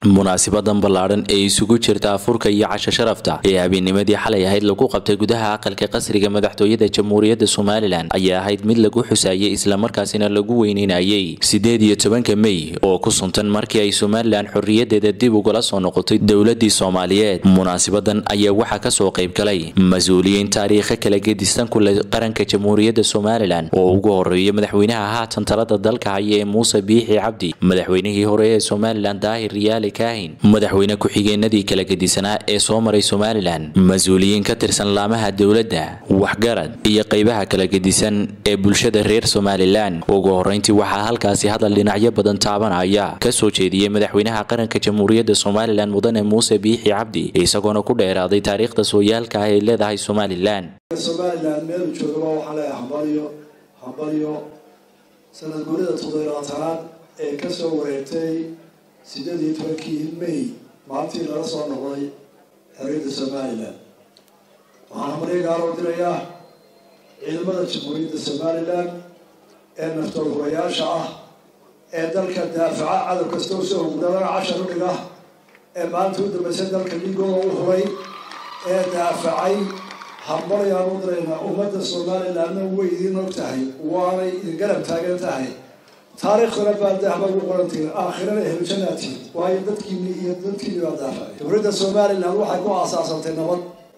munaasibadan ballaadhan ee isugu jirta afurka iyo casho sharafta ee habeennimadii xalay ahayd lagu qabtay gudaha aqalka qasriga madaxtooyada jamhuuriyadda somalilan ayaa ahayd mid lagu xusaayay islamarkaasina lagu weyneynayay sideed iyo tobanka mey oo ku suntan markii ay somalilan xorriyadeeda dib ugala soo noqotay dowladii soomaaliyeed munaasibadan ayaa waxaa kasoo qayb galay mas-uuliyiin taariikha kala gedisan ku leh qaranka jamhuuriyadda somalilan oo ugu horeeya madaxweynaha haatan talada dalka haya ee muuse biixi cabdi madaxweynihii hore ee somalilan daahir riyaali kaahin madaxweyne ku-xigeenadii kala gedisanaa ee soo maray somalilan mas-uuliyiin ka tirsan laamaha dowladda waxgarad iyo qaybaha kala gedisan ee bulshada reer somalilan ugu horeyntii waxaa halkaasi hadal dhinacyo badan taabanaya kasoo jeediyey madaxweynaha qaranka jamhuuriyadda somalilan mudane muuse biixi cabdi isagoona ku dheeraaday taariikhda sooyaalka ah ay leedahay somalilan somalilan meelu joogaba waxaa leeyahay hambalyo hambalyo sanad guurida toddobaatanaad ee kasoo wareegtay sideed iyo tobankii may maalintii lala soo noqday xorriyadda somalilan waxaan hambalyo gaalo dirayaa ciidamada jamhuuriyadda somalilan ee naftoodhurayaasha ah ee dalka daafaca cadow kasta usoo hugdabana cashar u dhiga ee maalinta u dambeysay dalka dhiigooda u huray ee daafacay hambalyaan u diraynaa ummadda somalilanna way idiin og tahay waanay idin garab taagan tahay taariikhdana baa dahba ugu qorantiin aakhirana helujanatiin waayo dadkiini iyo dadkiini baa daafacay dowladda somalilan waxay ku aasaasantay nabad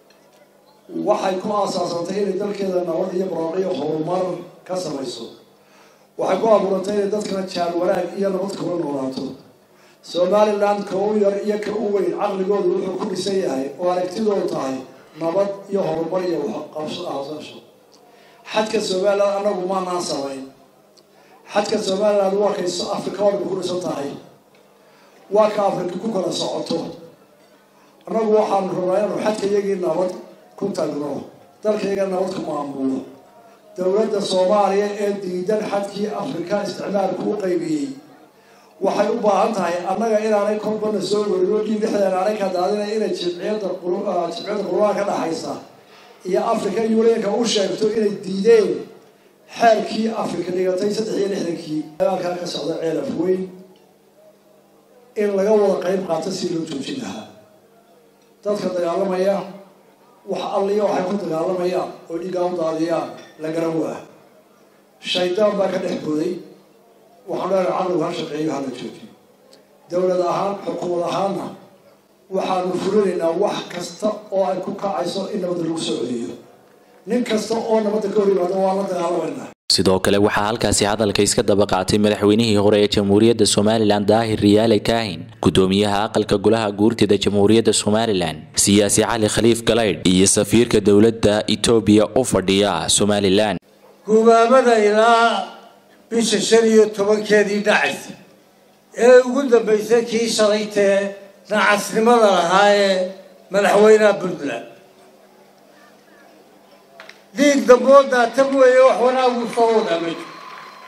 waxay ku aasaasantay inay dalkeeda nabad iyo barooqiyo horumar ka samayso waxay ku abuurantay inay dadkana jaal wanaag iyo nabad kula noolaato somalilan ka u yar iyo ka u weyn caqligoodu wuxuu ku dhisan yahay oo aragtidoodu tahay nabad iyo horumar iyo qabsasho xadka somalilan anagu maanaan samayn xadka somalilan waa kay afrika oo dhan ku dhisan tahay waa ka afrika ku kala socoto annagu waxaanu rabnaa inuu xadka iyagii nabad ku tagno dalkayga nabad ku maamulo dowladda soomaaliya ee diidan xadkii afrika isticmaalku u qaybiyey waxay u baahan tahay annaga inaanay kolbana soo werino dhiig dhexdeena aanay ka daadinay inay jimciyadda jimciyadda qurbaha ka dhaxaysa iyo africa unionka u sheegto inay diideen xeerkii afrika dhigatay saddex iyo lixdankii dagaalkaa ka socda ceelaf weyn in laga wada qayb qaato si loo joojin lahaa dadka dagaalamaya wax alliya waxay ku dagaalamayaan oo dhiigaa u daadiyaan la garan waa shaydaan baa ka dhex boday waxaan leenahay caqligu ha shaqeeyo hala joojiyo dowlad ahaan xukuumad ahaanna waxaanu fulinaynaa wax kasta oo ay ku kacayso in nabadda lagu soo celiyo nin kasta oo nabadda ka hor yimaado waan la dagaalamaynaa sidoo kale waxaa halkaasi hadalka iska daba qaatay madaxweynihii hore ee jamhuuriyadda somalilan daahir riyaale kaahin gudoomiyaha aqalka golaha guurtida jamhuuriyadda somalilan siyaasi cali khaliif galaydh iyo safiirka dowladda etoobiya u fadhiya somalilan gubaamada ilaa bisha shan iyo tobankeedii dhacaysa ee ugu dambaysay kii shalaytee nacasnimada lahaa ee madaxweynaha puntland dhiig damboodaa tan weeye wax wanaagu soo wadaa ma jiro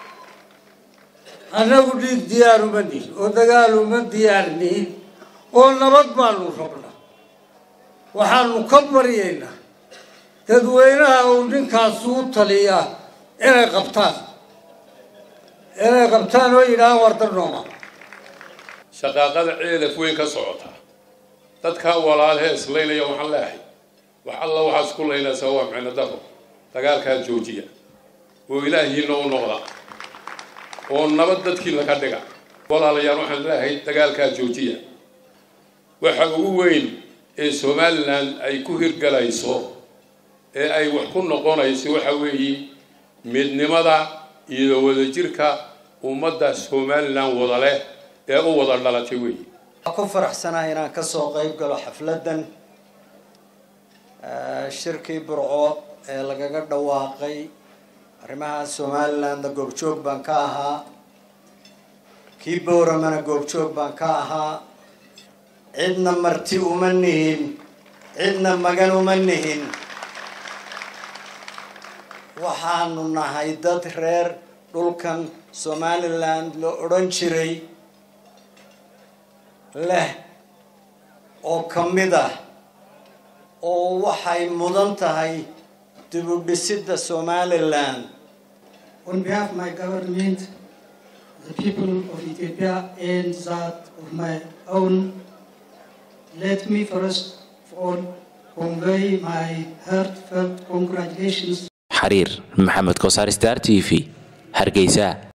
annagu dhiig diyaar uma nihin oo dagaal uma diyaar nihin oo nabad baanu rabnaa waxaanu ka baryaynaa dadweynaha uu ninkaasi u taliyaa inay qabtaan inay qabtaan oo yidhahaan wardar nooma shaqaaqada ceelaf weyn ka socota dadkaa walaalhee islaynaya waxaan leehay wax alla waxaa isku laynaysaa waa micno daro dagaalkaa joojiya oo ilaahiina u noqda oo nabad dadkii laga dhiga walaalayaal waxaan leehay dagaalkaa joojiya waxa ugu weyn ee somalilan ay ku hirgalayso ee ay wax ku noqonayso waxa weeye midnimada iyo wadajirka ummadda somalilan wada leh ee u wada dhalatay weeye ku faraxsanahay inaan kasoo qayb galo xafladdan shirkii burco ee lagaga dhawaaqay arrimaha somalilandna goobjoog baan ka ahaa kii bowramana goobjoog baan ka ahaa cidna marti uma nihin cidna magan uma nihin waxaanu nahay dad reer dhulkan somaliland la odhan jiray leh oo ka mid ah oo waxay mudan tahay dib u dhisidda somaliland On behalf of my government, the people of Ethiopia and that of my own, let me first of all convey my heartfelt congratulations xariir maxamed kosaar star t v hargeysa